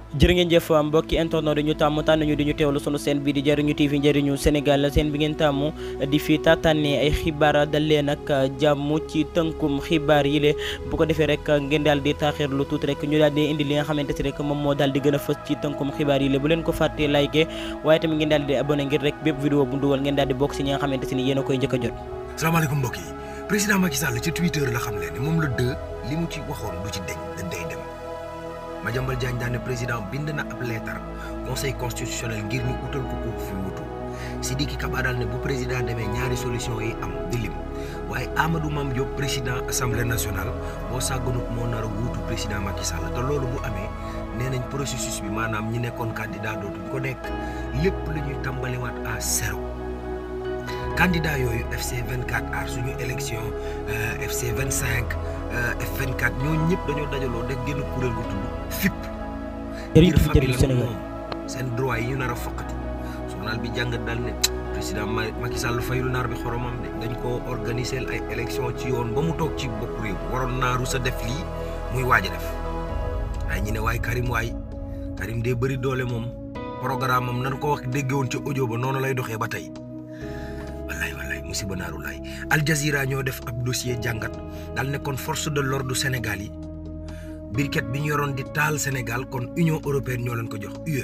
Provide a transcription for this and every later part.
jërë ngeen jëf mbokki internet di ñu tàmm tànn ñu di ñu teewlu sunu seen bi di jëriñu TV njëriñu Sénégal seen bi ngeen tàmm di fi tàttanee ay xibaar dal leen ak jàmm ci tënkum xibaar yi le bu ko defee rek ngeen daal di taaxir lu tuuti rek ñu daal di indi li nga xamante si rek moom moo daal di gën a fës ci tënkum xibaar yi le bu leen ko fàttee like waaye tamit ngeen daal di abonné ngir rek bépp vidéo bu dugal ngeen daal di bokk si ñi nga xamante si ni yéen a koy njëkk a jot salaamaaleykum mbokk yi président Macky Sall ci Twitter la xam leen ni moom la dë li mu ci waxoon du ci deñ da day dem Madiambal Diagne daane président bind na ab leetar conseil constitutionnel ngir ñu utal ko ko fi wutu Sidiki Kaba daal ne bu président demee ñaari solution yi am di lim waaye Amadou Mame Diop président assemblée nationale boo sàgganut moo nar a wuutu président Macky Sall te loolu bu amee nee nañ processus bi maanaam ñi nekkoon candidat dootuñ ko nekk lépp lu ñuy tàmbaliwaat à zéro candidat yooyu FC 24 aar suñu élection FC 25 F24 ñooñu ñëpp dañoo dajaloo def génn kuréel gu tudd FIP. jërëjëf ngir famille jërëjëf Sénégal moom seen droit yi ñu nar a foqati journal bi jàngat daal ne président Macky Sall fayul naar bi xoromam de dañ koo organiser ay élection ci yoon ba mu toog ci bopp réew waroon naaru sa def lii muy waaj a def waaye ñu ne waaye Karim waay Karim dee bëri doole moom programme am nan ko wax dégge woon ci audio ba noonu lay doxee ba tey. wallaay wallaay musiba naaru laay Al Jazeera ñoo def ab dossier jàngat daal ne kon force de l'ordre du Sénégal yi birket bi ñu yoroon di taal Sénégal kon Union européenne ñoo leen ko jox UE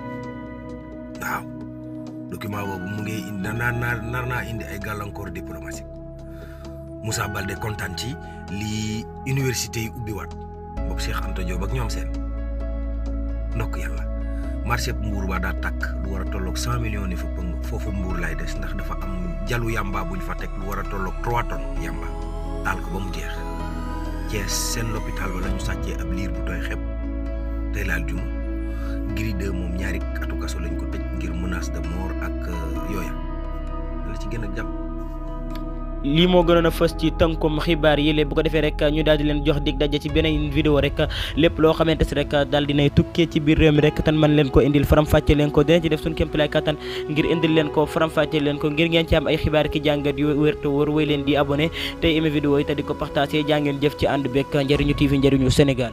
waaw document boobu mu ngi indi nar naa nar naa indi ay gàllankoor diplomatique Moussa Baldé kontaan ci lii université yi ubbiwaat boobu Cheikh Anta Diop ak ñoom seen ndokk yàlla marché mbuur ba daa tàkk lu war a tolloog cent millions ni fa pëng foofu mbuur lay des ndax dafa am jalu yamba buñ fa teg lu war a tolloog trois tonnes yamba taal ko ba mu jeex Thiès seen l'hôpital ba la ñu sàccee ab liir bu tooy xepp tey laal jum Gris 2 moom ñaari atu kaso lañ ko tëj ngir menace de mort ak yooya la ci gën a jàpp lii moo gënoon a fës ci tënkum xibaar yi lépp bu ko defee rek ñu daal di leen jox dig daje ci beneen vidéo rek lépp loo xamante si rek daal dinay tukkee ci biir réew mi rek tan man leen ko indil faram-fàcce leen ko dina ci def suñu kéemtalaay kattan ngir indil leen ko faram-fàcce leen ko ngir ngeen ci am ay xibaar ki jàngat yu wér te wóor wéy leen di abonné tey aimé vidéo yi te di ko partagé jàngeen jëf ci ànd bekk njëriñu TV njëriñu Sénégal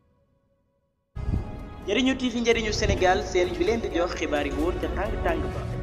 njëriñu TV njëriñu Sénégal seen bi leen di jox xibaar yi wóor te tàng tàng ba